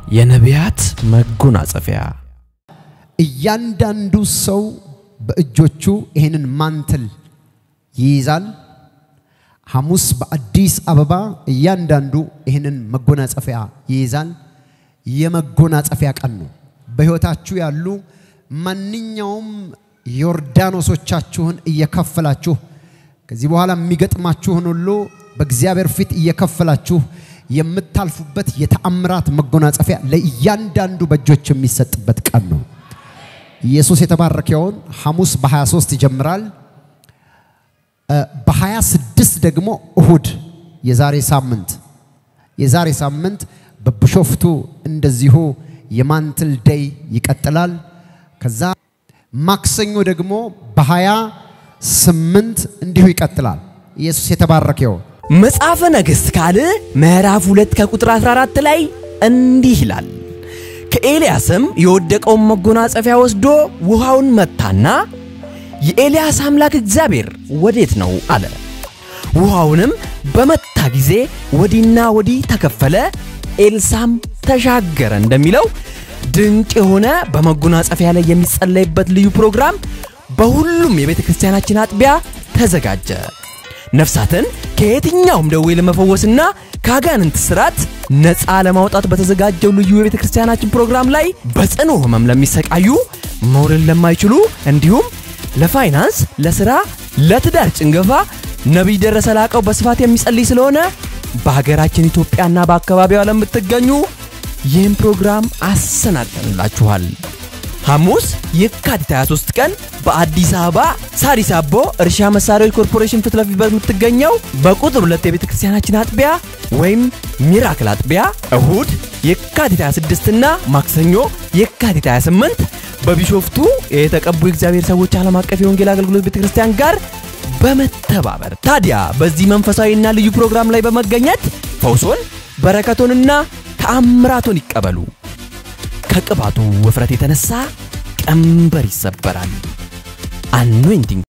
የነቢያት መጎናጸፊያ እያንዳንዱ ሰው በእጆቹ ይህንን ማንትል ይይዛል። ሐሙስ በአዲስ አበባ እያንዳንዱ ይህንን መጎናጸፊያ ይይዛል። የመጎናጸፊያ ቀን ነው። በሕይወታችሁ ያሉ ማንኛውም ዮርዳኖሶቻችሁን እየከፈላችሁ ከዚህ በኋላ የሚገጥማችሁን ሁሉ በእግዚአብሔር ፊት እየከፈላችሁ የምታልፉበት የተአምራት መጎናጸፊያ ለእያንዳንዱ በእጆች የሚሰጥበት ቀን ነው። ኢየሱስ የተባረከውን ሐሙስ በ23 ይጀምራል። በ26 ደግሞ እሁድ የዛሬ ሳምንት የዛሬ ሳምንት በቢሾፍቱ እንደዚሁ የማንትል ደይ ይቀጥላል። ከዛ ማክሰኞ ደግሞ በ28 እንዲሁ ይቀጥላል። ኢየሱስ የተባረከውን መጽሐፈ ነገሥት ካልዕ ምዕራፍ 2 ከቁጥር 14 ላይ እንዲህ ይላል። ከኤልያስም የወደቀውን መጎናጸፊያ ወስዶ ውሃውን መታና የኤልያስ አምላክ እግዚአብሔር ወዴት ነው አለ። ውሃውንም በመታ ጊዜ ወዲና ወዲህ ተከፈለ፣ ኤልሳም ተሻገረ እንደሚለው ድንቅ የሆነ በመጎናጸፊያ ላይ የሚጸለይበት ልዩ ፕሮግራም በሁሉም የቤተ ክርስቲያናችን አጥቢያ ተዘጋጀ። ነፍሳትን ከየትኛውም ደዌ ለመፈወስና ከአጋንንት ስራት ነፃ ለማውጣት በተዘጋጀው ልዩ የቤተ ክርስቲያናችን ፕሮግራም ላይ በጽኑ ሕመም ለሚሰቃዩ መውለድ ለማይችሉ እንዲሁም ለፋይናንስ፣ ለሥራ፣ ለትዳር ጭንገፋ ነቢይ ደረሰ ላቀው በስፋት የሚጸልይ ስለሆነ በሀገራችን ኢትዮጵያና በአካባቢዋ ለምትገኙ ይህን ፕሮግራም አሰናድተንላችኋል። ሐሙስ የካቲት 23 ቀን በአዲስ አበባ ሳሪስ አቦ እርሻ መሳሪያዎች ኮርፖሬሽን ፊት ለፊት በምትገኘው በቁጥር ሁለት የቤተ ክርስቲያናችን አጥቢያ ወይም ሚራክል አጥቢያ፣ እሁድ የካቲት 26 እና ማክሰኞ የካቲት 28 በቢሾፍቱ የተቀቡ የእግዚአብሔር ሰዎች ዓለም አቀፍ የወንጌል አገልግሎት ቤተ ክርስቲያን ጋር በመተባበር ታዲያ በዚህ መንፈሳዊና ልዩ ፕሮግራም ላይ በመገኘት ፈውሶን በረከቶንና ተአምራቶን ይቀበሉ። ከቅባቱ ውፍረት የተነሳ ቀንበር ይሰበራል። አኖይንቲንግ